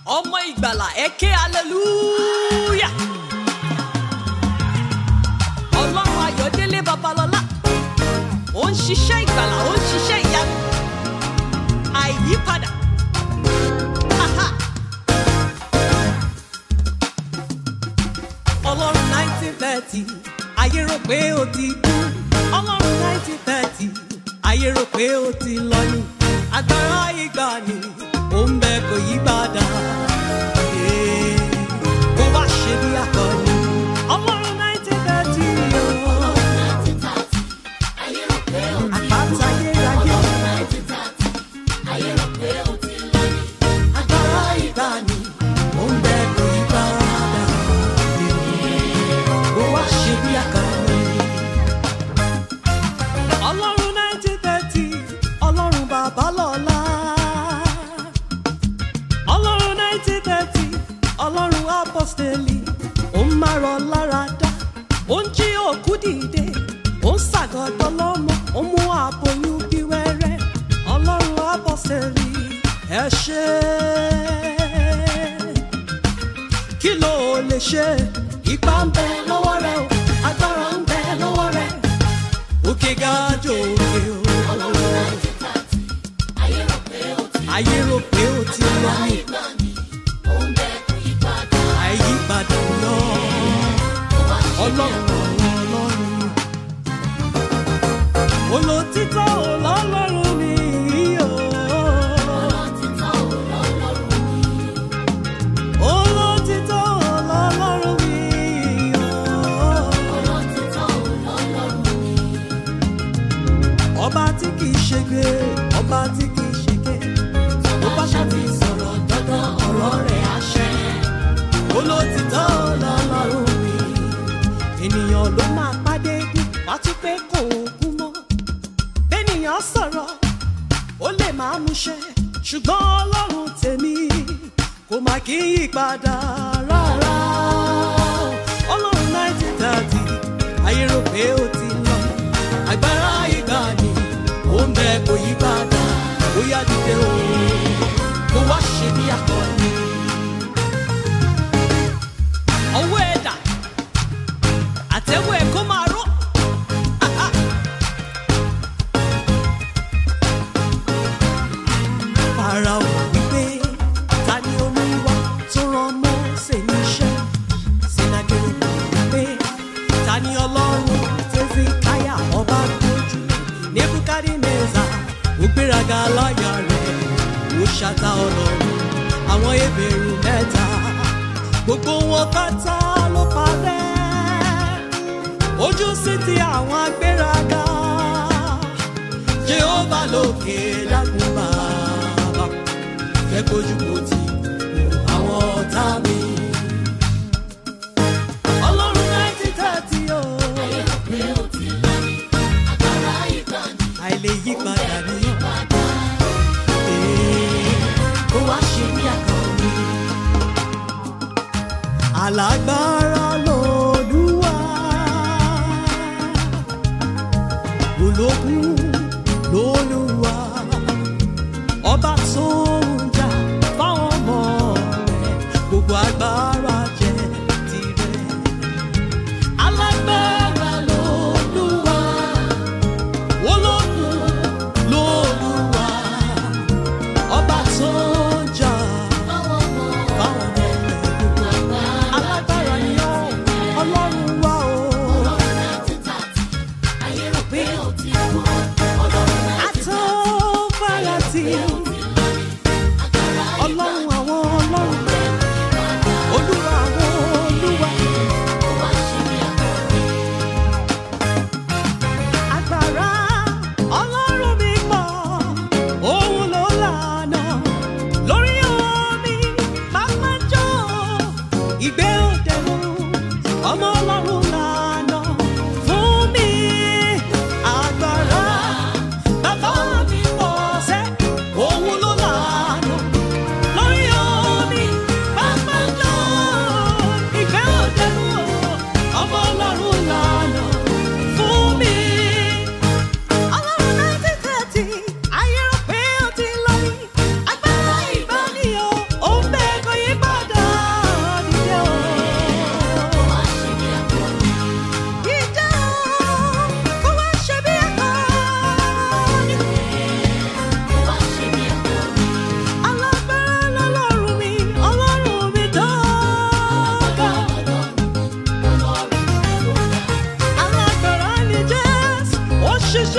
ọmọ ìgbàlà ẹ ké aleluya. ọlọ́run ayọ̀délé babalọ́lá ó ń ṣiṣẹ́ ìgbàlà ó ń ṣiṣẹ́ ìyanu àìyípadà. Aha. ọlọ́run nineteen thirty ayé rò pé ó ti kú ọlọ́run nineteen thirty ayé rò pé ó ti lọ ní agbára ìgbàanì ó ń bẹ kò yí padà Ee, kó wá ṣe bí akọni ọlọ́run nineteen thirty àpáta ayérayé agbára ìgbàanì ó ń bẹ kò yí padà ó wá ṣe bí akọni. ọlọ́run nineteen thirty ọlọ́run bàbá lọ́la. ọlọ́run nineteen thirty ọlọ́run apọ́sítẹ́lì ó ń márọ̀ lára dá ó ń jí òkú dìde ó ń ṣàgọ́dọ̀ lọ́mọ ó mú àbòyún bí wẹ́rẹ́ ọlọ́run apọ́sítẹ́lì ẹ ṣé kí ló lè ṣe ipá ń bẹ lọ́wọ́ rẹ o agbára ń bẹ lọ́wọ́ rẹ òkè ga jò òkè o. ayé rò pé ó ti lọ ní àyípadà lọ ọlọ́run ọlọ́run olótítọ́ ọlọ́run ni o. olótítọ́ ọlọ́run mi o. ọba tí kì í ṣègbè ọba tí kì í ṣègbè ó bá ṣàfi sọ̀rọ̀ dandan ọ̀rọ̀ rẹ̀ àṣẹ. olótítọ́ ọlọ́run mi ènìyàn ló máa pàdé bí wàá tún pé kò kú mọ́ bẹ́nìyàn sọ̀rọ̀ ó lè máa múṣẹ ṣùgbọ́n ọlọ́run tèmi kò má kí í yí padà rárá ọlọ́run nineteen thirty ayé rò pé ó ti lọ agbára ìgbàanì ó ń bẹ kò yí padà ó yá dìde o kó wá ṣe bí akọni. ọwọ́ ẹ̀dà àtẹ̀wọ́ ẹ̀ kó máa ró. Aha. Fáráò wípé ta ni olúwa tó rán Mósè níṣẹ́? Sìnàgẹ̀rẹ̀ wípé ta ni ọlọ́run tẹ́sí káyà ọba gbójú? Nebukadneza ó gbéraga láyà rẹ̀ ó ṣàtà ọlọ́run àwọn ebèrú mẹ́ta gbogbo wọn pátá ló parẹ́ ojú sí ti àwọn agbéraga jehova lókè dákun bàbá fẹ́ kojú kò tí àwọn ọ̀tá mi. ọlọ́run nineteen thirty o àìlè yí padà ní Ee, kó wá ṣe bí akọni alágbára lòlúwa ológun lòlúwa ọba tó ń jà fáwọn ọmọ rẹ̀ gbogbo agbára jẹ́ tirẹ̀ alágbára lòlúwa ológun lòlúwa ọba tó ń jà fáwọn ọmọ rẹ̀ gbogbo alágbára ni ó ọlọ́run wá o. Àtọ́farasí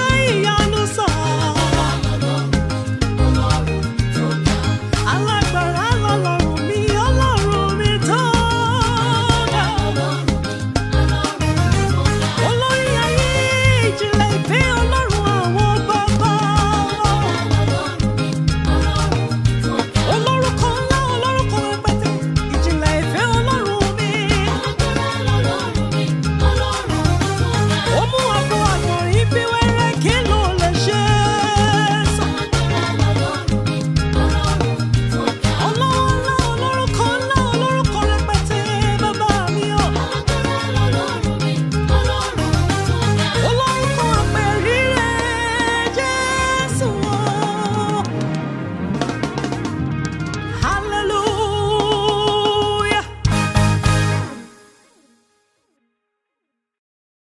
iṣẹ́ ìyanu